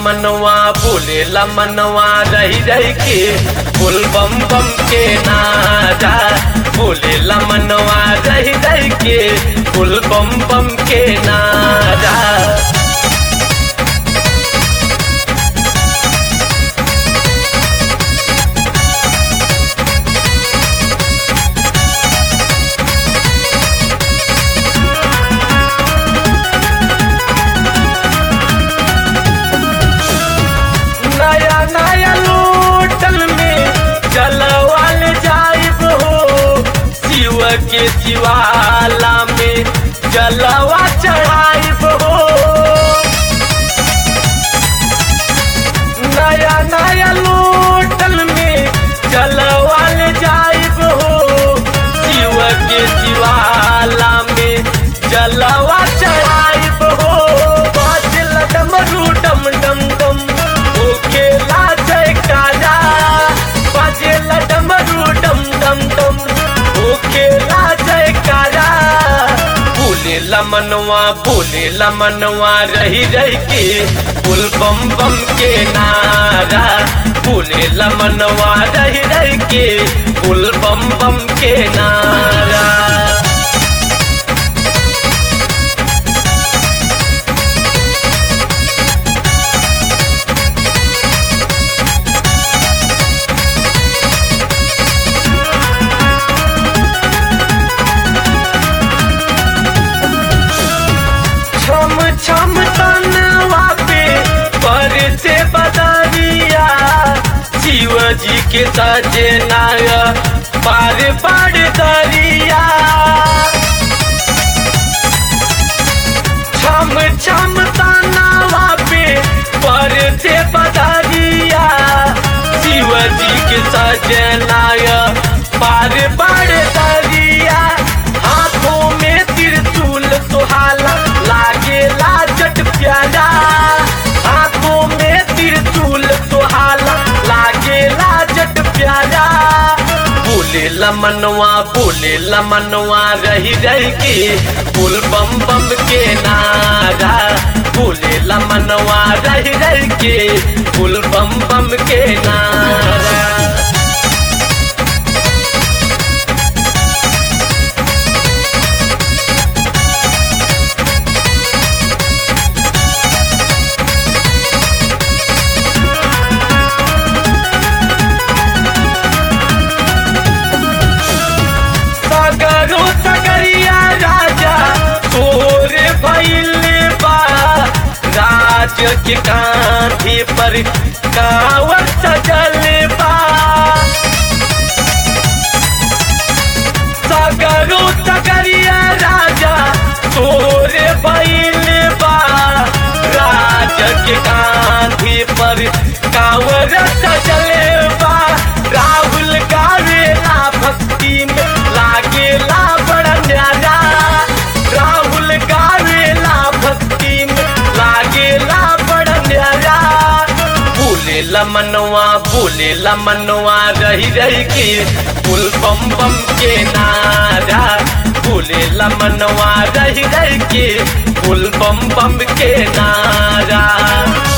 मनवा बोले मनवा रही रही के बोल बम बम के नारा बोले मनवा रही रही के बोल बम बम के नारा नया नया लोटल में जलवाल जाइब हो शिव के शिवाला में जलवा चढ़ाइब हो नया नया लोटल में जलवाल जाइब हो शिव के शिवाला में जलवा चढ़ाइब हो बाजल डमरू डम डम डम ओके लाजय काजा बाजल डमरू डम डम डम ओके लाजय काजा बोले मनवा बोले मनवा रही रही के पुल बम बम के नारा बोले मनवा रही रही के पुल बम बम के नारा छम छम तनवा पे पर से बदरिया शिव जी के सजनाय पार पार दरिया छम छम तनवा पे पर से बदरिया शिव जी के सजनाय पार पार दरिया हाथों में त्रिशूल सुहाला लागेला जट प्यारा हाथों में त्रिशूल सुहाला लागेला जट प्यारा बोले मनवा बोले मनवा रही रही के बोल बम बम के नारा बोले मनवा रही रही के बोल बम बम के नारा सगरो सगरिया राजा तोर भइल बा राज के कांधे पर कावर सजल बा सगरो सगरिया राजा तोर भइल बा राज के कांधे पर कावर सजल बा राहुल गावेला भक्ति में लागेला बड़ा न्यारा राहुल गावेला भक्ति में लागेला बड़ा न्यारा बोले मनवा बोले मनवा रही रही के पुल बम बम के नारा बोले मनवा रही रही के पुल बम बम के नारा